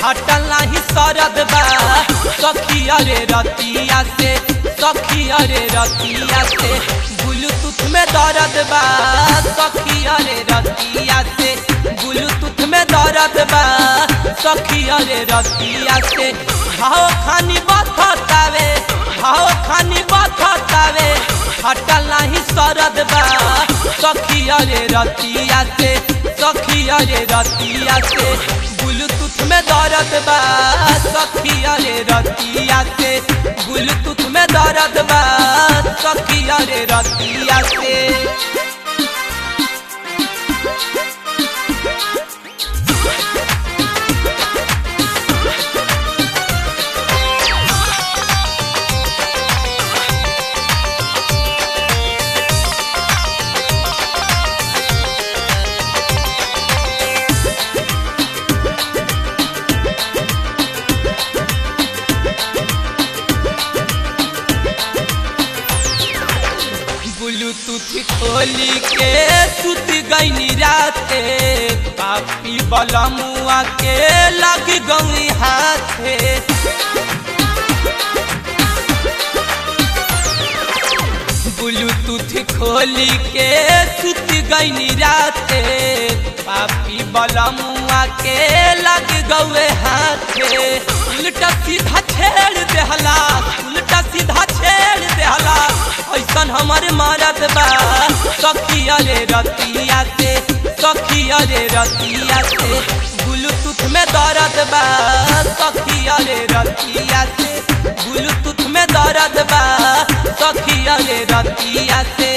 हटल नाही सरद बा सखी अरे रतिया से सखी अरे रतिया से ब्लूटूथ में दर्द बा सखी अरे रतिया से ब्लूटूथ में दर्द बा सखी अरे रतिया से भाव खानी बथतावे भाव खानी बथतावे हटल नाही सरद बा सखी अरे रतिया से सखी अरे रतिया से ब्लूटूथ में दर्द बा सखी अरे रतिया से ब्लूटूथ में दर्द बा सखी अरे रतिया से ब्लूटूथ खोली के सुत गई राते पापी बलमुआ के लग गई हाथे ब्लूटूथ खोली के सुत गई राते पापी बलमुआ के लग गए हाथे उल्टा सीधा छेड़ देहला उल्टा सीधा छेड़ देहला ऐसन हमारे मारत बा सखी अरे रतिया से सखी अरे रतिया से ब्लूटूथ में दर्द बा सखी अरे रतिया से ब्लूटूथ में दर्द बा सखी अरे रतिया से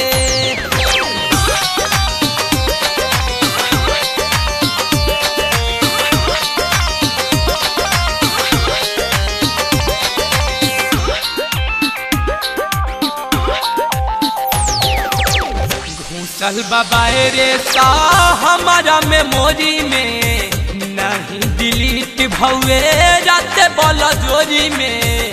घूसल बाबाए रे सा हमारा मेमोरी में नहीं डिलीट भौए रात बोल जोरी में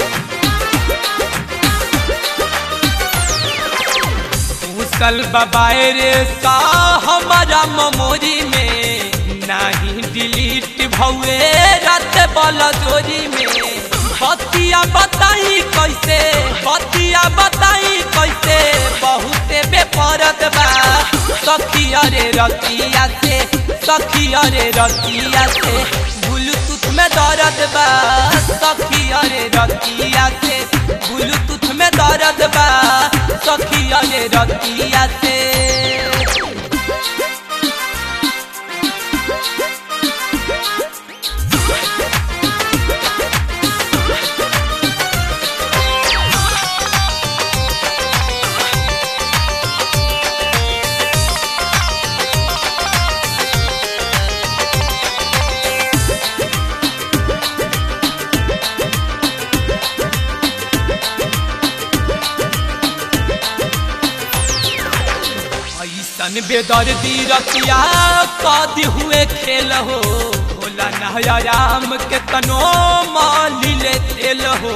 घूसल बाबाए रे सा हमारा मेमोरी में नहीं डिलीट भौए रात बोल जोरी में बतिया बताई कैसे बतिया बताई कैसे बहुते बेपरद बा सखी अरे रतिया से सखी अरे रतिया से ब्लूटूथ में दर्द बा सखी अरे रतिया से ब्लूटूथ में दर्द बा सखी अरे रतिया से ऐसन बेदर्दी रतिया कदी हुए खेल हो भोला नया राम के तनो माली ले तेल हो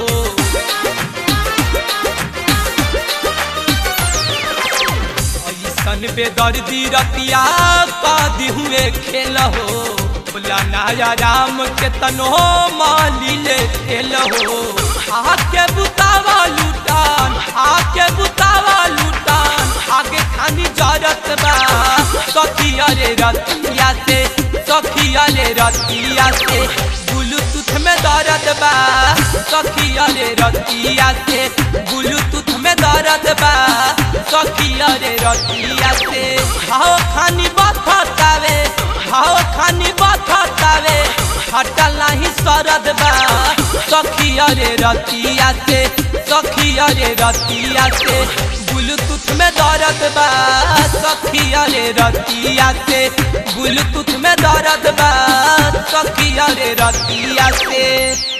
ऐसन बेदर्दी रतिया कदी हुए खेल हो भोला नया राम के तनो माली ले तेल हो आके बुतावा लुटान आके बुतावा लुटान आगे खानी जरत बा सखी अरे रतिया से सखी अरे रतिया से ब्लूटूथ में दर्द बा सखी अरे रतिया से ब्लूटूथ में दर्द बा सखी अरे रतिया से भाव खानी बथतावे भाव खानी बथतावे हटल नहीं सरद बा सखी अरे रतिया से सखी अरे रतिया से ब्लूटूथ में दर्द बा सखी अरे रतिया से ब्लूटूथ में दर्द बा सखी अरे रतिया से